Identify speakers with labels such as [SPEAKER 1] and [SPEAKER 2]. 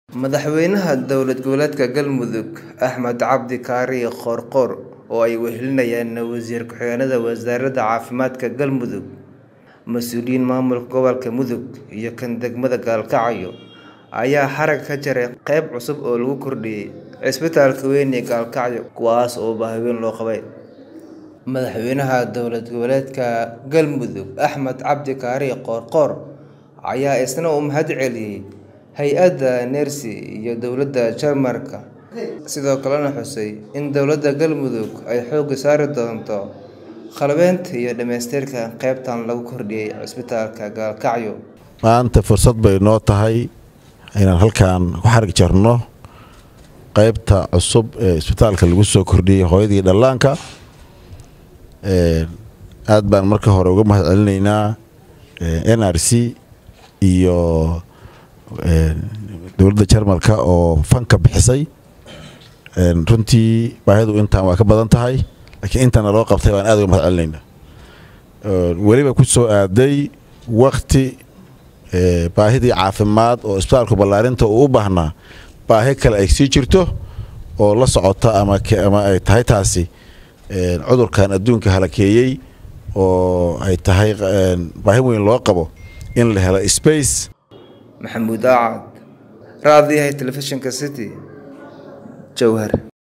[SPEAKER 1] Madaxweynaha dowlad goboleedka Galmudug Axmed Cabdi Kaariye Qoorqoor oo ay wehelinayaan wasiir ku-xigeenada wasaaradda caafimaadka Galmudug, mas'uuliyiin maamulka gobolka Mudug iyo kan degmada Gaalkacyo ayaa xarag ka jaray qayb cusub oo lagu kordhiyay cisbitaalka weyn ee Gaalkacyo kuwaas oo baahi weyn loo qabay. Madaxweynaha dowlad goboleedka Galmudug Axmed Cabdi Kaariye Qoorqoor ayaa isna u mahadceliyay hay'adda NERSI iyo dowladda Jarmalka, sidoo kalena xusay in dowladda Galmudug ay xoogga saari doonto qalabaynta iyo dhamaystirka qaybtan lagu kordhiyay cisbitaalka Gaalkacyo.
[SPEAKER 2] maanta fursad bay noo tahay inaan halkan ku xarag jarno qaybta cusub ee isbitaalka lagu soo kordhiyey hooyadii dhallaanka aad baan marka hore uga mahad celinaynaa n r c iyo dowladda jarmalka oo fanka bixisay runtii baahidu intaan waa ka badan tahay laakiin intana loo qabtay baan aad uga mahad celinaynaa weliba ku soo aaday wakti baahidii caafimaad oo isbitaalku ballaarinta uu u baahnaa baahi kale ay sii jirto oo la socota ama ay tahay taasi cudurkan adduunka halakeeyey oo ay tahay baahi weyn loo qabo in la helo space
[SPEAKER 1] Maxamuud Aacad, raadiyaha telefishinka City, Jowhar.